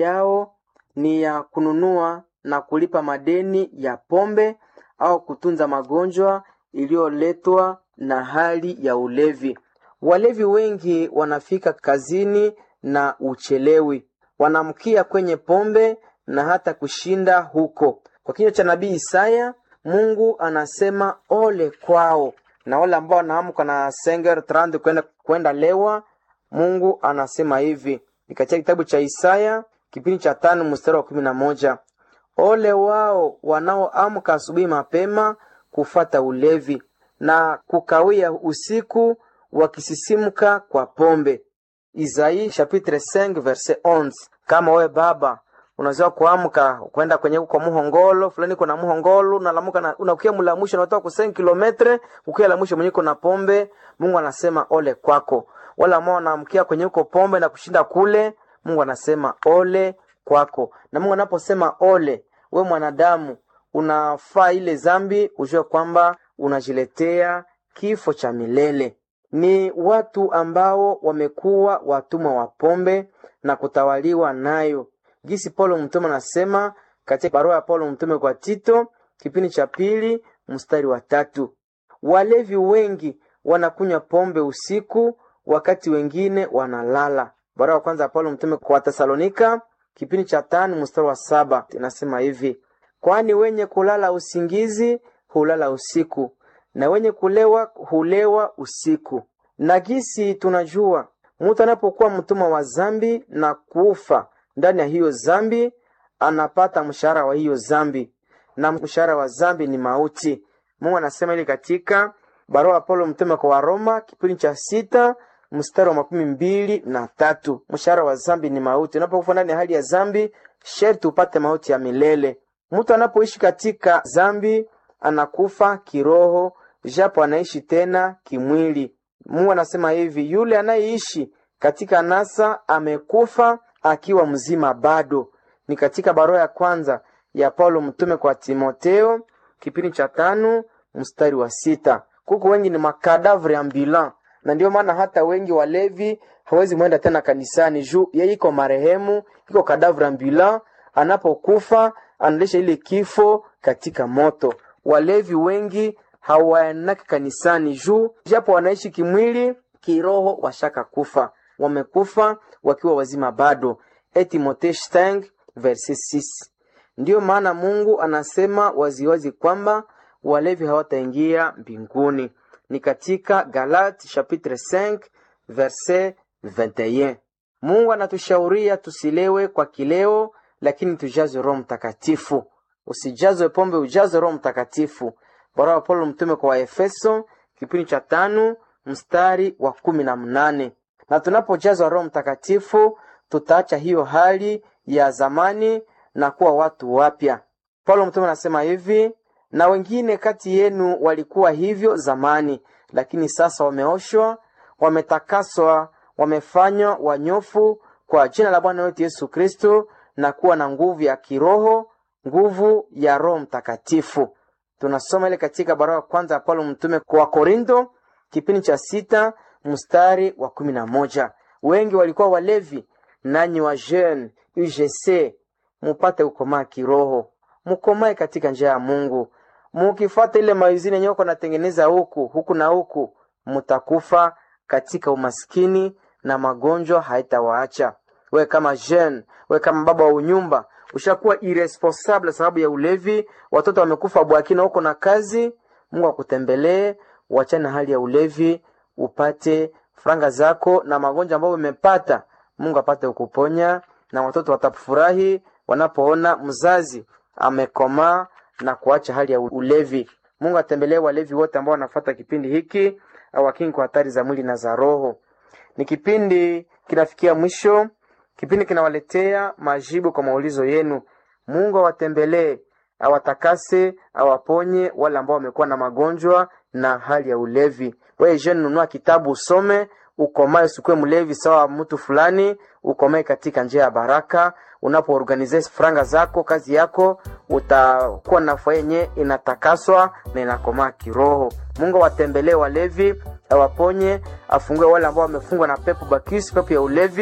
yao ni ya kununua na kulipa madeni ya pombe au kutunza magonjwa iliyoletwa na hali ya ulevi. Walevi wengi wanafika kazini na uchelewi, wanamkia kwenye pombe na hata kushinda huko. Kwa kinywa cha nabii Isaya, Mungu anasema ole kwao, na wale ambao wanaamka na senger trand kwenda kwenda lewa. Mungu anasema hivi ni katika kitabu cha Isaya kipindi cha tano mstari wa kumi na moja ole wao wanaoamka asubuhi mapema kufata ulevi na kukawia usiku wakisisimka kwa pombe. Isaii chapitre 5 verset 11. Kama wewe baba unaweza kuamka kwenda kwenye kwa muhongolo fulani, kuna muhongolo unalamuka na unakuya mulamusha unatoka ku 5 kilometre ukiya la mwisho mwenye na pombe. Mungu anasema ole kwako. Wala ambao wanaamkia kwenye uko pombe na kushinda kule, Mungu anasema ole kwako. Na Mungu anaposema ole, we mwanadamu unafaa ile zambi, ujue kwamba unajiletea kifo cha milele. Ni watu ambao wamekuwa watumwa wa pombe na kutawaliwa nayo, gisi Paulo mtume anasema katika barua ya Paulo mtume kwa Tito kipindi cha pili mstari wa tatu. Walevi wengi wanakunywa pombe usiku, wakati wengine wanalala. Barua ya kwanza ya Paulo mtume kwa Tesalonika kipindi cha tano mstari wa saba inasema hivi: kwani wenye kulala usingizi hulala usiku na wenye kulewa hulewa usiku. Na gisi tunajua mtu anapokuwa mtumwa wa zambi na kufa ndani ya hiyo zambi, anapata mshahara wa hiyo zambi, na mshahara wa zambi ni mauti. Mungu anasema ili katika barua ya Paulo mtume kwa Waroma kipindi cha sita mstari wa makumi mbili na tatu mshahara wa zambi ni mauti. Unapokufa ndani ya hali ya zambi, sherti upate mauti ya milele. Mtu anapoishi katika zambi anakufa kiroho, japo anaishi tena kimwili. Mungu anasema hivi, yule anayeishi katika nasa amekufa akiwa mzima bado. Ni katika barua ya kwanza ya Paulo mtume kwa Timoteo kipindi cha tano mstari wa sita. Kuku wengi ni makadavre ambulant, na ndio maana hata wengi walevi hawezi mwenda tena kanisani juu yeye iko marehemu, iko kadavre ambulant. Anapokufa analesha ile kifo katika moto. Walevi wengi hawaenaki kanisani juu japo wanaishi kimwili, kiroho washaka kufa, wamekufa wakiwa wazima bado. E Timothée 5 verset 6. Ndiyo maana Mungu anasema waziwazi kwamba walevi hawataingia mbinguni. Ni katika Galati chapitre 5 verset 21. Mungu anatushauria tusilewe kwa kileo, lakini tujazwe Roho Mtakatifu. Usijazwe pombe, ujazwe Roho Mtakatifu. Barua ya Paulo mtume kwa Waefeso kipindi cha tano mstari wa kumi na mnane. Na tunapojazwa Roho Mtakatifu tutaacha hiyo hali ya zamani na kuwa watu wapya. Paulo mtume anasema hivi, na wengine kati yenu walikuwa hivyo zamani, lakini sasa wameoshwa, wametakaswa, wamefanywa wanyofu kwa jina la Bwana wetu Yesu Kristo na kuwa na nguvu ya kiroho, nguvu ya Roho Mtakatifu. Tunasoma ile katika barua ya kwanza ya Paulo mtume kwa Korinto kipindi cha sita mstari wa kumi na moja. Wengi walikuwa walevi, nanyi wa jeune UGC mupate ukomaa kiroho, mukomae katika njia ya Mungu. Mukifuata ile maizini yenyewe uko natengeneza huku huku na huku, mutakufa katika umaskini na magonjwa haitawaacha. We kama jeune, we kama baba wa unyumba ushakuwa irresponsible sababu ya ulevi, watoto wamekufa bwakina huko na kazi. Mungu akutembelee, uachane na hali ya ulevi, upate franga zako na magonjwa ambayo umepata, Mungu apate kukuponya, na watoto watafurahi wanapoona mzazi amekomaa na kuacha hali ya ulevi. Mungu atembelee walevi wote ambao wanafuata kipindi hiki, awakingi kwa hatari za mwili na za roho. Ni kipindi kinafikia mwisho. Kipindi kinawaletea majibu kwa maulizo yenu. Mungu awatembelee, awatakase, awaponye wale ambao wamekuwa na magonjwa na hali ya ulevi. Wewe jeune, nunua kitabu usome, ukomae, usikue mlevi sawa mtu fulani, ukomae katika njia ya baraka. Unapoorganize franga zako, kazi yako, utakuwa na furaha yenye inatakaswa na inakomaa kiroho. Mungu awatembelee walevi, awaponye, afungue wale ambao wamefungwa na pepo bakisi, pepo ya ulevi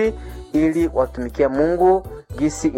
ili watumikie Mungu gisi